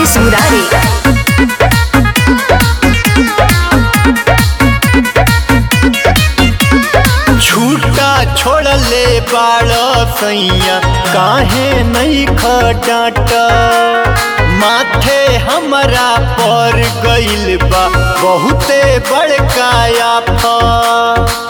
मुकेश मुरारी छूटा छोड़ले बाड़ सैया काहे नहीं खटाट माथे हमरा पर गइल बा बहुते बड़का आफत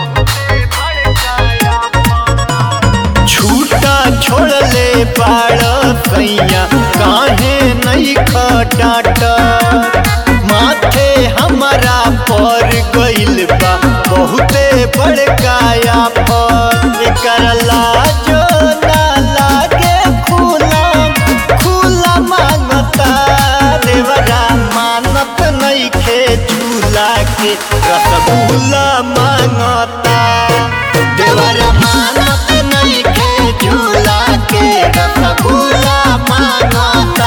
छूटा छोड़ले बाड़ सैया काहे नहीं खटाट माथे हमरा पर गइल बा बहुते बड़का आफत एकर लाजो ना लागे खुला खुला मांगता देवरा मानत नइखे झूला के रसगुल्ला मांगता देवरा मानत नइखे झूला के रसगुल्ला मांगता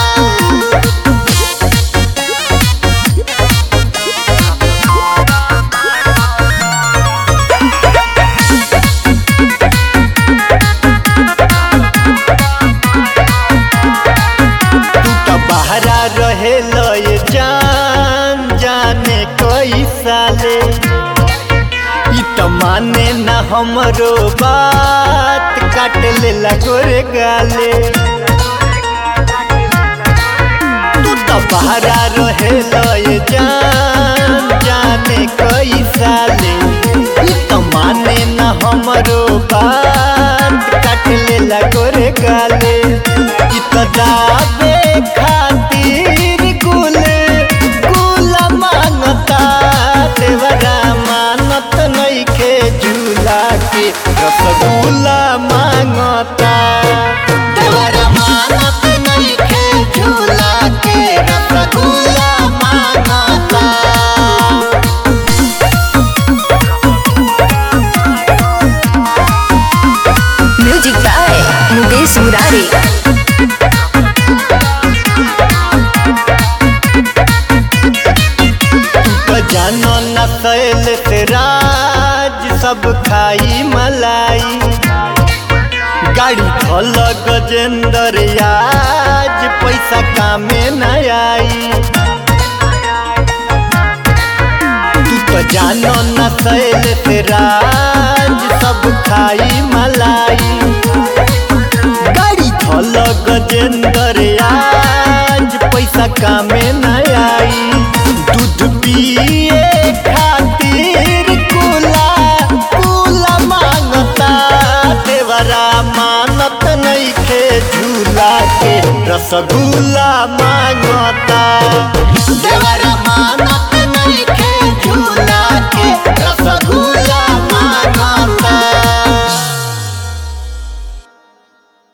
तू तो बहरा रहे लय जान जाने कई साले ई तो माने न हमरो बात काट ले लगोरे गाले तू तो बहरा रहे लय जान जाने कई साले ई तो माने न हमरो बात काट ले लगोरे गाले ई तो दाबे खातिर गुल गुल मांगता देवरा मानत नइखे झूला के रसगुल्ला मांगता देवरा मानत नइखे झूला के रसगुल्ला मांगता म्यूजिक बाय मुकेश मुरारी तो जानो न सैल से राज सब खाई मलाई गाड़ी धल गजेंद्र आज पैसा कामे न आई तू तो जानो न सैल से राज सब खाई मलाई गाड़ी धल गजेंद्र आज पैसा कामे न आई दूध पिए खातिर कुला कुला मांगता देवरा मानत नइखे झूला के रसगुल्ला मांगता देवरा